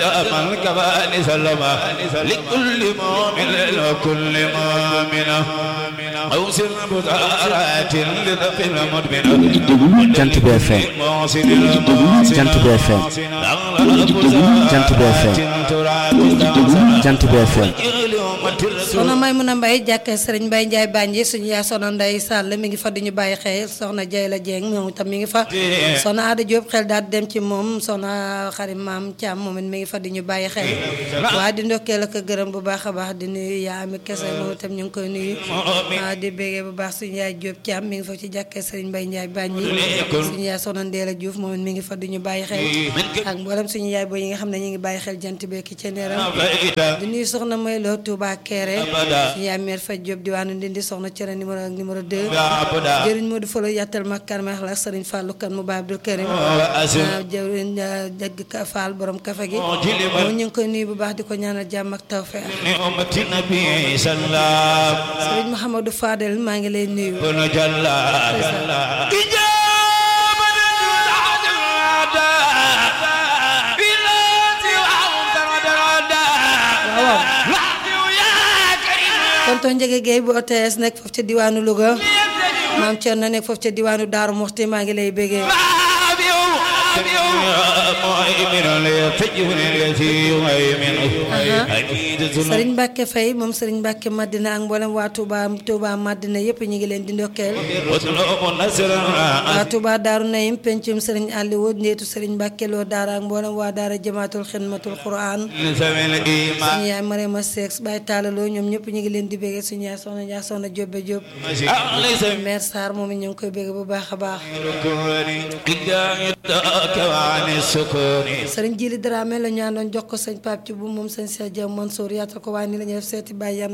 من كفاني سلما لكل مؤمن وكل مؤمنة أوسن بطارات لذف المدمنة Jant bi FM Jant bi FM Jant bi FM Jant bi FM soxna Maymuna Mbay jàkkee sëriñ Mbay Njaay Bànji suñu yaay soxna Ndey Sàll mi ngi fa di ñu bàyyi xel soxna Jayla Jeeng moom itam mi ngi fa soxna Ada Diop xel daal di dem ci moom soxna xarit maam Thiam moom it mi ngi fa di ñu bàyyi xel waaye di ndokkeel ak gërëm bu baax a baax di nuyu yaa ami kese moom itam ñu ngi koy nuyu waaw di bégee bu baax suñu yaay Diop Thiam mi ngi fa ci jàkkee sëriñ Mbay Njaay Bànji suñu yaay soxna Ndeela Diouf moom it mi ngi fa di ñu bàyyi xel ak mboolem suñu yaay booy yi nga xam ne ñu ngi bàyyi xel jant beeki ci neeram di nuyu soxna may loo Touba Kéré suñu yaay meer faj Diop diwaanu Ndindi soxna cere numéro ak numéro 2 jëriñ Modou Folo yàttal makkar ma la sëriñ Fallou kan mu ba Abdou Karim jëriñ dëgg ka Fall borom kafe gi moom ñu ngi koy nuyu bu baax di ko ñaanal jàmm ak tawfeex نعمة النبي صلى الله sëriñ Mouhamadou Fadel maa ngi lay nuyu بن جل إجابة العداء بالتي وعمت ودردا tonton Njëge Guèye bu OTS nekk foofu ca diwaanu Louga maam Thierno nekk foofu ca diwaanu Daaru Muxti maa ngi lay bégee مؤمن ليتجهني التي مؤمن أكيد Sëriñ Mbàkke Fay moom Sëriñ Mbàkke Madina ak mboolem waa Touba Touba Madina yëpp ñu ngi leen di ndokkeel واطلب نصرا waa Touba Daaru Nayim pencum Sëriñ Aliou ndeetu Sëriñ Mbàkke Lo Daara ak mboolem waa Daara Jamaatul Xidmatul Quran لسبيل الإيمان suñu yaay Marema Seck Baye Taalaloo ñoom ñëpp ñu ngi leen di bégee suñu yaay Soxna Njaay Soxna Jóobe Jóob ليس maire Sarr moom it ñu ngi koy bégee bu baax a baax ركوني إلا يداك وعن السكون Sëriñ Jili Dramé la ñu àndoon jox ko sëñ Pape ci bu moom sëñ Cheikh Diaw Mansour yaatal ko waaye ni la ñuy def seeti Baye Yan